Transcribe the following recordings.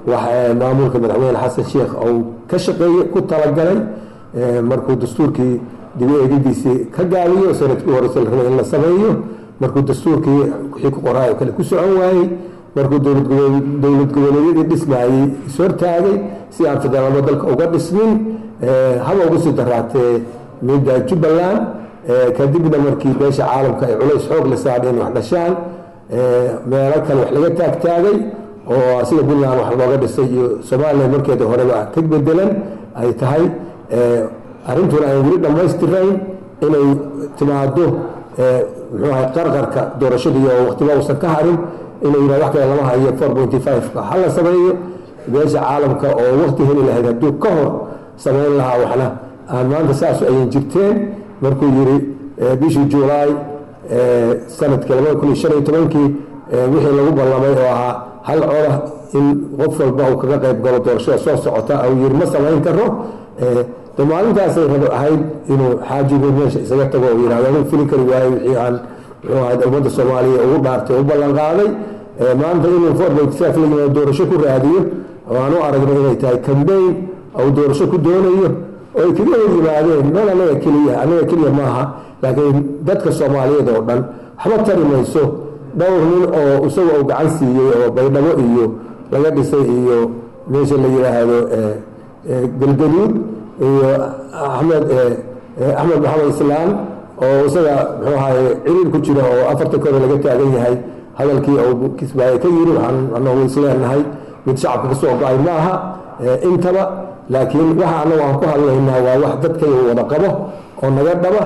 maamulka madaxweyne xasan sheekh uu ka shaqeeyey ku talagalay markuu dastuurkii dib u eegidiisii ka gaabiyo sanadkii horeyse la rabay in la sameeyo markuu dastuurkii wixii ku qoraayo kale ku socon waayey markuu dowlad goboleedyadii dhismaayey ishortaagay si aan federaalmo dalka uga dhismin haba uga sii daraatee midda jubbaland kadibna markii beesha caalamka ay culays xoog la saadheen wax dhashaan meelo kale wax laga taagtaagay oo sida puntland wax looga dhisay iyo somalilan markeeda horeba ka bedelan ay tahay arrintuna ay weli dhammaystirayn inay timaado muxuu ahay qarqarka doorashadii oo waqtiba uusan ka harin inay yidhah wax kale lama hayo four pointy five-ka ha la sameeyo beesha caalamka oo waqti heli lahayd hadduu ka hor samayn lahaa waxna aan maanta saasu ayan jirteen markuu yidhi bishii juulaay sanadkii labada kun iyo shan iyo tobankii wixii lagu ballamay oo ahaa hal coda in qof walba uu kaga qayb galo doorashada soo socota uu yidhi ma samayn karo de maalintaasay rabo ahayd inuu xaajigu meesha isaga tago oo yidhahdo anu fuli kari waayo wixii aan muxuu ahayd ummadda soomaaliya ugu dhaartay u ballan qaaday maanta inuu four point five la yimaado doorasho ku raadiyo oo aan u aragno inay tahay cambayn ou doorasho ku doonayo oo ay kaga hor yimaadeen meel annaga keliya annaga keliya maaha laakiin dadka soomaaliyeed oo dhan waxba tari mayso dhowr nin oo isaga uu gacan siiyey oo baydhabo iyo laga dhisay iyo meesha la yidhaahdo galgaduud iyo axmed axmed maxamed islaan oo isaga muxuu ahaye ciriir ku jira oo afarta kore laga taagan yahay hadalkii uu kismaaye ka yiri waxaan anagu isleenahay mid shacabka ka soo go-ay ma aha intaba laakiin waxa anagu aan ku hadlaynaa waa wax dadkayga wada qabo oo naga dhaba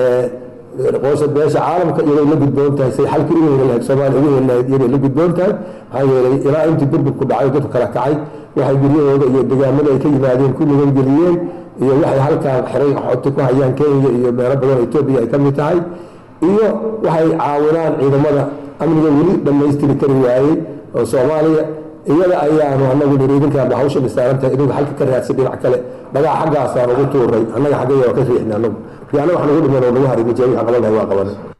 qoosha beesha caalamka iyagay la gudboon tahay say xalkii ugu heli lahayd soomaaliya ugu heli lahayd iyagay la gudboon tahay maxaa yeelay ilaa intii burburku dhacay dadku kala kacay waxay guryahooda iyo degaamada ay ka yimaadeen ku nigangeliyeen iyo waxay halkaan xiray xoti ku hayaan kenya iyo meelo badan etoobiya ay ka mid tahay iyo waxay caawinaan ciidamada amniga weli dhammaystiri kari waayey oo soomaaliya iyada ayaanu anagu niri idinkaaba hawsha dhisaarantahay idinku halka ka raadsan dhinac kale dhagaa xaggaasaan ugu tuuray annaga xaggaya waa ka riixna anagu markii annaga wax nagu dhiman oo nagu haray ma jira wixii qaban lahay waa qabanay